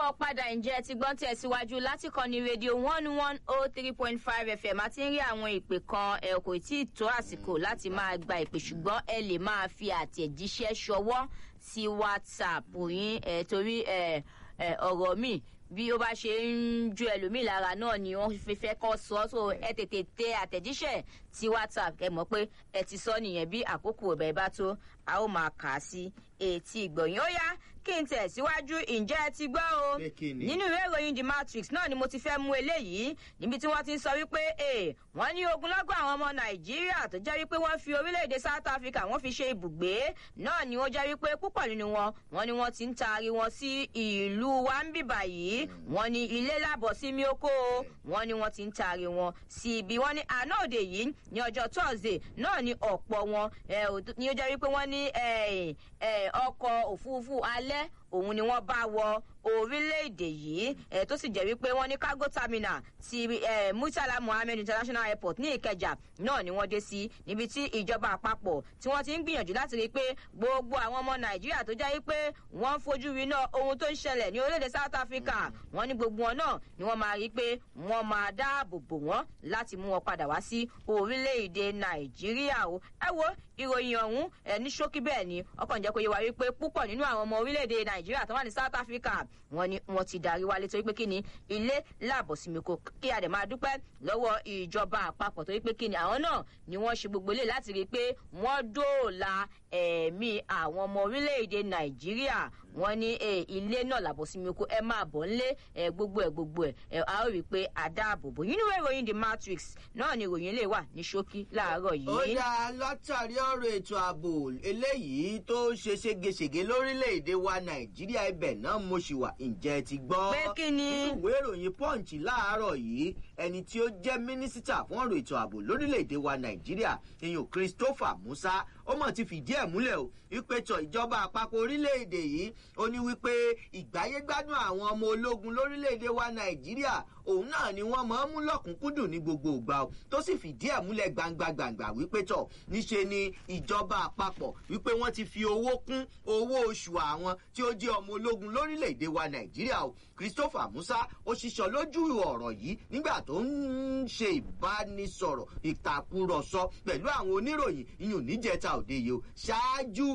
káàbọ̀ padà ǹjẹ́ ti gbọ́n tẹ̀síwájú láti kọ́ ní rédíò one one oh three point five fm àti ń rí àwọn ìpè kan ẹ kò tí ì tó àsìkò láti máa gba ìpè ṣùgbọ́n ẹ lè máa fi àtẹ̀jíṣẹ́ ṣọwọ́ sí whatsapp yín ẹ torí ẹ ẹ ọ̀rọ̀ mi bí ó bá ṣe ń ju ẹlòmíì lára náà ni wọ́n fi fẹ́ kọ́ sọ so ẹ tètè tẹ àtẹ̀jíṣẹ́ sí whatsapp ẹ mọ̀ pé ẹ ti sọ nìyẹn bí àkókò ọ̀bẹ bá tó a ó máa kà á sí etí ìgbọ̀nyìn ó yá kí n tẹ̀ síwájú ǹjẹ́ ẹ ti gbọ́ o Pé kí ni? nínú ìwé ìròyìn the matrix náà ni mo ti fẹ́ mú eléyìí níbi tí wọ́n ti ń sọ wípé ee wọ́n ní ogunlọ́gọ̀ àwọn ọmọ nàìjíríà tó jẹ́ wípé wọ́n fi orílẹ̀-èdè south africa wọ́n fi ṣe ibùgbé náà ni wọ́n jẹ́ wípé púpọ̀ nínú wọn wọ́n ní wọ́n ti ń taari wọn sí ìlú wa ń bìbà yìí wọ́n ní ilé lábọ̀ sí mi oko o wọ́n ní wọ́n ti ń taari wọn sí ibi wọ́n ní àná òde yìí ní ọjọ́ thursday náà ni ọ̀pọ̀ wọn ẹ̀, ò- ni ó jẹ́ wípé wọ́n ní ẹ̀, ẹ̀, ọkọ̀ òfurufú alẹ́ òun ni wọ́n bá wọ orílẹ̀-èdè yìí ẹ̀ tó sì jẹ́ wípé wọ́n ní cargo terminal ti ẹ̀ murtala mohammed international airport ní ìkẹjà náà ni wọ́n dé sí níbi tí ìjọba àpapọ̀ tí wọ́n ti ń gbìyànjú láti rí i pé gbogbo àwọn ọmọ nàìjíríà tó jẹ́ wípé wọ́n ń fojú winá ohun tó ń ṣẹlẹ̀ ní orílẹ̀-èdè south africa wọ́n ní gbogbo wọn náà ni wọ́n máa rí i pé wọ́n máa dáàbò bò wọ́n láti mú wọn padà wá sí orílẹ̀-èdè nàìjíríà o ẹ wo ìròyìn ọ̀hún ẹ̀ ní ṣókí bẹ́ẹ̀ ni ọkàn jẹ́ kó yẹ wá wípé púpọ̀ nínú àwọn ọmọ orílẹ̀-èdè nàìjíríà tó wà ní south africa wọ́n ní wọ́n ti darí wálé torí pé kí ni ilé láàbọ̀ sí mi kò kí a dẹ̀ máa dúpẹ́ lọ́wọ́ ìjọba àpapọ̀ torí pé kí ni àwọn náà ni wọ́n ṣe gbogbo ilé láti rí i pé wọ́n dóòlà ẹ̀mí àwọn ọmọ orílẹ̀-èdè nàìjíríà wọ́n ní eh, ilé náà làbọ̀ sí mi kó ẹ máa bọ̀ ńlé eh, gbogbo ẹ̀ gbogbo ẹ̀ eh, a ó rí i pé a dáàbò bò yín níwèé ìròyìn the matrix náà ni ìròyìn lè wà ní ṣókí láàárọ̀ ó yìí. dá látàrí ọ̀rọ̀ ètò ààbò eléyìí tó ṣe ségesège lórílẹ̀‐èdè wa nàìjíríà ibẹ̀ náà mo ṣì wà ǹjẹ́ ẹ ti gbọ́. Pé kí ni? nínú ìwé ìròyìn punch láàárọ̀ yìí ẹni tí ó jẹ́ mínísítà fún ọ̀rọ̀ ètò ààbò lórílẹ̀‐èdè wa nàìjíríà ìyún christopher musa ó mọ̀ ti fìdí ẹ̀ múlẹ̀ o wípé tọ ìjọba àpapọ̀ orílẹ̀‐èdè yìí ó ní wípé ìgbáyégbádùn àwọn ọmọ ológun lórílẹ̀‐èdè wa nàìjíríà òun náà ni wọ́n máa ń mú lọ́kùnkúndùn ní gbogbo ìgbà o tó sì fìdí ẹ̀ múlẹ̀ gbangba gbangba wípé tọ̀ níṣe ni ìjọba àpapọ̀ wípé wọ́n ti fi owó kún owó oṣù àwọn tí ó jẹ́ ọmọ ológun lórílẹ̀‐èdè wa nàìjíríà o christopher musa ó ṣiṣọ́ lójú ọ̀rọ̀ yìí nígbà tó ń ṣe ìbánisọ̀rọ̀ ìtàkùrọ̀sọ pẹ̀lú àwọn oníròyìn iyùn níjẹta òde yìí o ṣáájú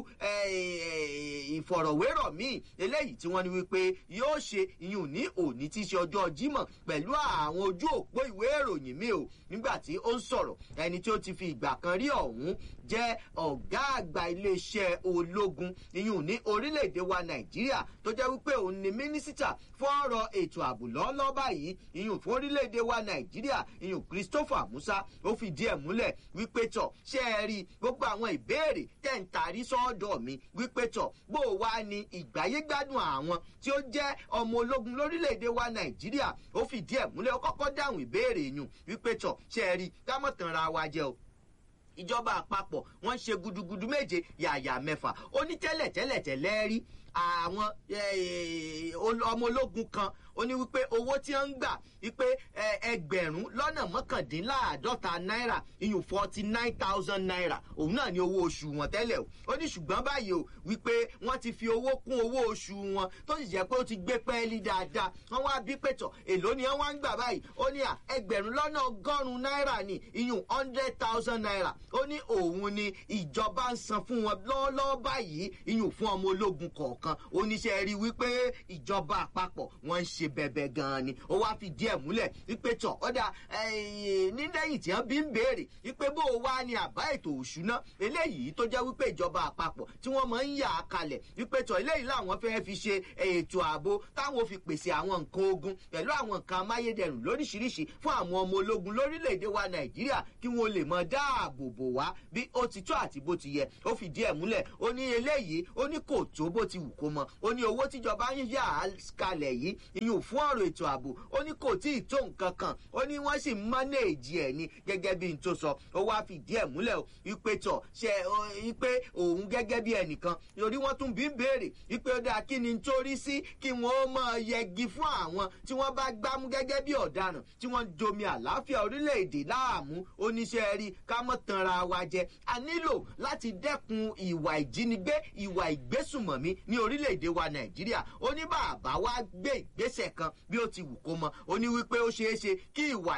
ìfọ̀rọ̀wérọ̀ míì eléyìí tí wọ́n ní wípé yóò ṣe iyùn ní òní tí í ṣe ọjọ́ jímọ̀ pẹ̀lú àwọn ojú òpó ìwé ìròyìn mi o nígbà tí ó ń sọ̀rọ̀ ẹni tí ó ti fi ìgbà kan rí ọ̀hún jẹ́ ọ̀gá àgbà iléeṣẹ́ ológun iyùn ní orílẹ̀-èdè wa nàìjíríà tó jẹ́ wípé òun ni mínísítà fún ọ̀rọ̀ ètò ààbò lọ́ọ́lọ́ báyìí iyùn fún orílẹ̀-èdè wa nàìjíríà iyùn christopher musa ó fi díẹ̀ múlẹ̀ wípé tọ̀ ṣé ẹ rí gbogbo àwọn ìbéèrè tẹ̀ ń tarí sọ́ọ̀dọ̀ mi wípé tọ̀ bó o wá ní ìgbáyégbádùn àwọn tí ó jẹ́ ọmọ ológun lórílẹ̀‐èdè wa nàìjíríà ó fi díẹ̀ múlẹ̀ ó kọ́kọ́ dáhùn ìbéèrè yùn wípé tọ̀ ṣé ẹ rí kámọ̀tànra wa jẹ́ o ìjọba àpapọ̀ wọ́n ṣe gudugudu méje yàyà mẹ́fà ó ní tẹ́lẹ̀ tẹ́lẹ̀ tẹ́lẹ̀ rí àwọn ọmọ ológun kan ó ní wípé owó tí wọ́n ń gbà wípé ẹgbẹ̀rún lọ́nà mọ́kàndínláàádọ́ta náírà iyùn forty nine thousand naira òun náà ní owó oṣù wọn tẹ́lẹ̀ o ó ní ṣùgbọ́n báyìí o wípé wọ́n ti fi owó kún owó oṣù wọn tó sì jẹ́ pé ó ti gbé pẹ́ẹ́lí dáadáa wọ́n wá bí pẹ̀tọ̀ èló ni wọ́n wá ń gbà báyìí ó ní à ẹgbẹ̀rún lọ́nà ọgọ́rùn-ún náírà ní iyùn hundred thousand naira ó ní òun ni ìjọba ń san fún wọn lọ́wọ́lọ́wọ́ báyìí iyùn fún ọmọ ológun kọ̀ọ̀kan oníṣẹ́ rí wípé ìjọba àpapọ̀ wọ́n ń ṣe bẹ̀bẹ̀ gan-an ni ó wá fi díẹ̀ múlẹ̀ wípé tọ̀ ọ̀dà nílẹ̀yìn tí wọ́n bí ń béèrè wípé bó o wá ní àbá ètò òṣùná eléyìí tó jẹ́ wípé ìjọba àpapọ̀ tí wọ́n máa ń yà á kalẹ̀ wípé tọ̀ eléyìí làwọn fẹ́ fi ṣe ètò ààbò táwọn fi pèsè àwọn nǹkan ogun pẹ̀lú àwọn nǹkan amáyédẹrùn lóríṣiríṣi fún àwọn ọmọ ológun lórílẹ̀‐èdè wa nàìjíríà kí wọ́n lè mọ dáàbò bò wá bí ó ti tó àti bó ti yẹ ó fi díẹ̀ múlẹ̀ ó ní eléyìí ó ní kò tó bó ti wù kó mọ ó ní owó tíjọba ń yà á kalẹ̀ yìí iyùn fún ọ̀rọ̀ ètò ààbò ó ní kò tí ì tó nǹkan kan ó ní wọ́n sì mánéèjì ẹ̀ ni gẹ́gẹ́ bí n tó sọ ó wá fìdí ẹ̀ múlẹ̀ o wípé tọ̀ ṣe wípé òun gẹ́gẹ́ bí ẹnìkan torí wọ́n tún bí ń béèrè wípé ó dáa kí ni n torí sí kí wọ́n ó máa yẹgi fún àwọn tí wọ́n bá gbámú gẹ́gẹ́ bí ọ̀daràn tí wọ́n ń domi àlàáfíà orílẹ̀-èdè láàmú oníṣẹ́ rí ká mọ́ tanra wa jẹ a nílò láti dẹ́kun ìwà ìjínigbé ìwà ìgbésùmọ̀mí ní orílẹ̀-èdè wa nàìjíríà ó ní bàbá wa gbé ìgbésẹ̀ kan bí ó ti wù kó mọ ó ní wípé ó ṣeé ṣe kí ìwà